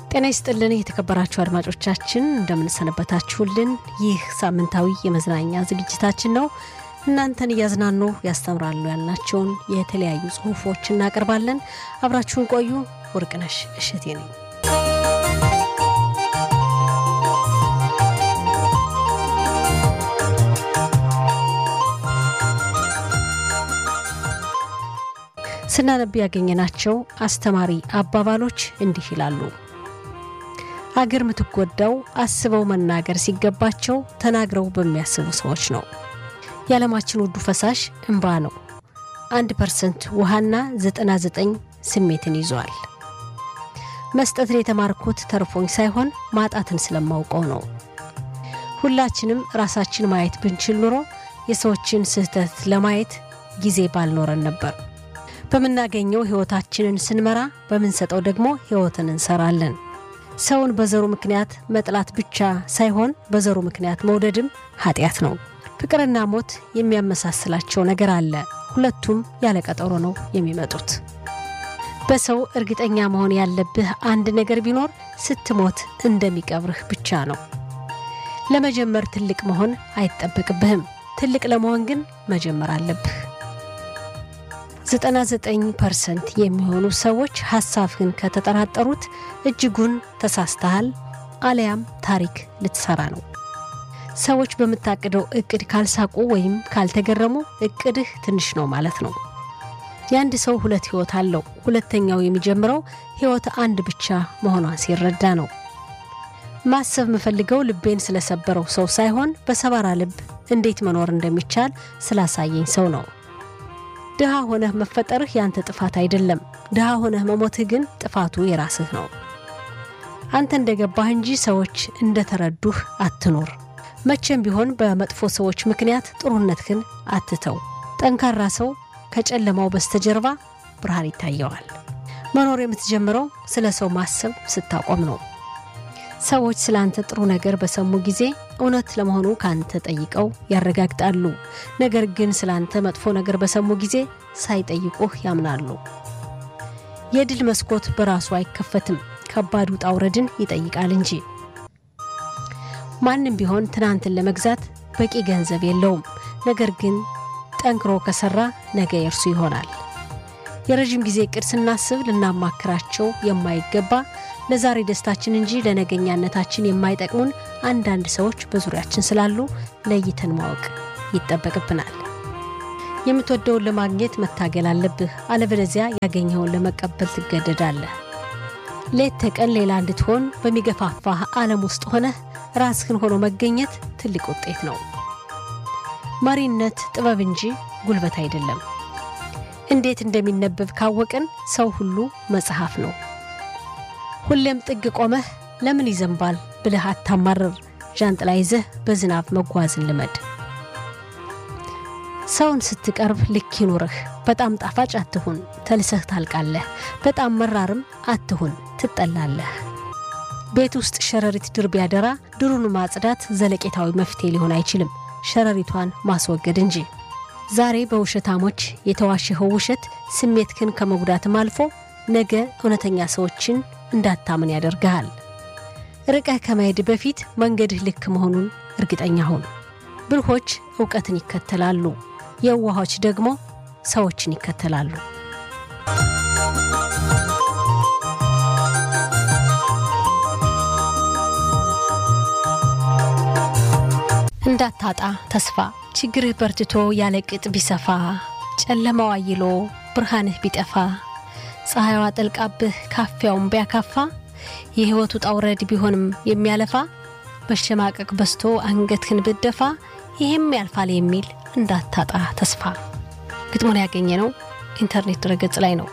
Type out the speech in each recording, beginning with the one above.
ጤና ይስጥልን የተከበራችሁ አድማጮቻችን እንደምንሰነበታችሁልን። ይህ ሳምንታዊ የመዝናኛ ዝግጅታችን ነው። እናንተን እያዝናኑ ያስተምራሉ ያልናቸውን የተለያዩ ጽሁፎች እናቀርባለን። አብራችሁን ቆዩ። ወርቅነሽ እሸቴ ነኝ። ስናነብ ያገኘናቸው አስተማሪ አባባሎች እንዲህ ይላሉ። አገር የምትጎዳው አስበው መናገር ሲገባቸው ተናግረው በሚያስቡ ሰዎች ነው። የዓለማችን ውዱ ፈሳሽ እንባ ነው። አንድ ፐርሰንት ውሃና 99 ስሜትን ይዟል። መስጠትን የተማርኩት ተርፎኝ ሳይሆን ማጣትን ስለማውቀው ነው። ሁላችንም ራሳችን ማየት ብንችል ኑሮ የሰዎችን ስህተት ለማየት ጊዜ ባልኖረን ነበር። በምናገኘው ሕይወታችንን ስንመራ፣ በምንሰጠው ደግሞ ሕይወትን እንሰራለን። ሰውን በዘሩ ምክንያት መጥላት ብቻ ሳይሆን በዘሩ ምክንያት መውደድም ኃጢአት ነው። ፍቅርና ሞት የሚያመሳስላቸው ነገር አለ። ሁለቱም ያለ ቀጠሮ ነው የሚመጡት። በሰው እርግጠኛ መሆን ያለብህ አንድ ነገር ቢኖር ስትሞት እንደሚቀብርህ ብቻ ነው። ለመጀመር ትልቅ መሆን አይጠበቅብህም። ትልቅ ለመሆን ግን መጀመር አለብህ። 99 ፐርሰንት የሚሆኑ ሰዎች ሐሳብህን ከተጠራጠሩት እጅጉን ተሳስተሃል፣ አለያም ታሪክ ልትሰራ ነው። ሰዎች በምታቅደው እቅድ ካልሳቁ ወይም ካልተገረሙ እቅድህ ትንሽ ነው ማለት ነው። የአንድ ሰው ሁለት ሕይወት አለው። ሁለተኛው የሚጀምረው ሕይወት አንድ ብቻ መሆኗን ሲረዳ ነው። ማሰብ የምፈልገው ልቤን ስለሰበረው ሰው ሳይሆን በሰባራ ልብ እንዴት መኖር እንደሚቻል ስላሳየኝ ሰው ነው። ድሃ ሆነህ መፈጠርህ ያንተ ጥፋት አይደለም። ድሃ ሆነህ መሞትህ ግን ጥፋቱ የራስህ ነው። አንተ እንደገባህ እንጂ ሰዎች እንደተረዱህ አትኖር። መቼም ቢሆን በመጥፎ ሰዎች ምክንያት ጥሩነትህን አትተው። ጠንካራ ሰው ከጨለማው በስተጀርባ ብርሃን ይታየዋል። መኖር የምትጀምረው ስለ ሰው ማሰብ ስታቆም ነው። ሰዎች ስለ አንተ ጥሩ ነገር በሰሙ ጊዜ እውነት ለመሆኑ ከአንተ ጠይቀው ያረጋግጣሉ። ነገር ግን ስለ አንተ መጥፎ ነገር በሰሙ ጊዜ ሳይጠይቁህ ያምናሉ። የድል መስኮት በራሱ አይከፈትም፣ ከባድ ውጣ ውረድን ይጠይቃል እንጂ። ማንም ቢሆን ትናንትን ለመግዛት በቂ ገንዘብ የለውም። ነገር ግን ጠንክሮ ከሰራ ነገ የእርሱ ይሆናል። የረዥም ጊዜ እቅድ ስናስብ ልናማክራቸው የማይገባ ለዛሬ ደስታችን እንጂ ለነገኛነታችን የማይጠቅሙን አንዳንድ ሰዎች በዙሪያችን ስላሉ ለይተን ማወቅ ይጠበቅብናል። የምትወደውን ለማግኘት መታገል አለብህ። አለበለዚያ ያገኘኸውን ለመቀበል ትገደዳለህ። ሌት ተቀን ሌላ እንድትሆን በሚገፋፋህ ዓለም ውስጥ ሆነህ ራስህን ሆኖ መገኘት ትልቅ ውጤት ነው። መሪነት ጥበብ እንጂ ጉልበት አይደለም። እንዴት እንደሚነበብ ካወቅን ሰው ሁሉ መጽሐፍ ነው። ሁሌም ጥግ ቆመህ ለምን ይዘንባል ብለህ አታማርር። ዣንጥላ ይዘህ በዝናብ መጓዝን ልመድ። ሰውን ስትቀርብ ልክ ይኑርህ። በጣም ጣፋጭ አትሁን፣ ተልሰህ ታልቃለህ። በጣም መራርም አትሁን፣ ትጠላለህ። ቤት ውስጥ ሸረሪት ድር ቢያደራ ድሩን ማጽዳት ዘለቄታዊ መፍትሄ ሊሆን አይችልም፣ ሸረሪቷን ማስወገድ እንጂ። ዛሬ በውሸታሞች የተዋሸኸው ውሸት ስሜትህን ከመጉዳትም አልፎ ነገ እውነተኛ ሰዎችን እንዳታምን ያደርግሃል። ርቀህ ከመሄድ በፊት መንገድህ ልክ መሆኑን እርግጠኛ ሁን። ብልሆች እውቀትን ይከተላሉ፣ የዋሆች ደግሞ ሰዎችን ይከተላሉ። እንዳታጣ ተስፋ ችግርህ በርትቶ ያለ ቅጥ ቢሰፋ ጨለማው አይሎ ብርሃንህ ቢጠፋ ፀሐይዋ ጠልቃብህ ካፊያውን ቢያካፋ የሕይወቱ ጣውረድ ቢሆንም የሚያለፋ መሸማቀቅ በስቶ አንገትህን ብደፋ ይህም ያልፋል የሚል እንዳታጣ ተስፋ። ግጥሙን ያገኘ ነው ኢንተርኔት ድረገጽ ላይ ነው።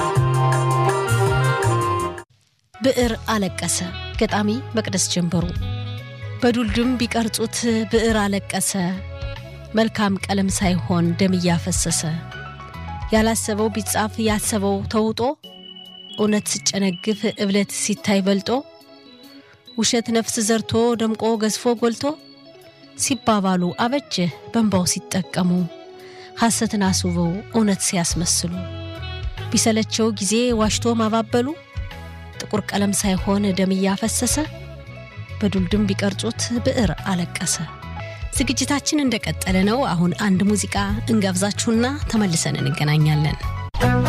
ብዕር አለቀሰ ገጣሚ መቅደስ ጀንበሩ። በዱልድም ቢቀርጹት ብዕር አለቀሰ መልካም ቀለም ሳይሆን ደም እያፈሰሰ ያላሰበው ቢጻፍ ያሰበው ተውጦ እውነት ስጨነግፍ እብለት ሲታይ በልጦ ውሸት ነፍስ ዘርቶ ደምቆ ገዝፎ ጎልቶ ሲባባሉ አበጀህ በንባው ሲጠቀሙ ሐሰትን አስውበው እውነት ሲያስመስሉ ቢሰለቸው ጊዜ ዋሽቶ ማባበሉ ጥቁር ቀለም ሳይሆን ደም እያፈሰሰ በዱልድም ቢቀርጹት ብዕር አለቀሰ። ዝግጅታችን እንደቀጠለ ነው። አሁን አንድ ሙዚቃ እንጋብዛችሁና ተመልሰን እንገናኛለን።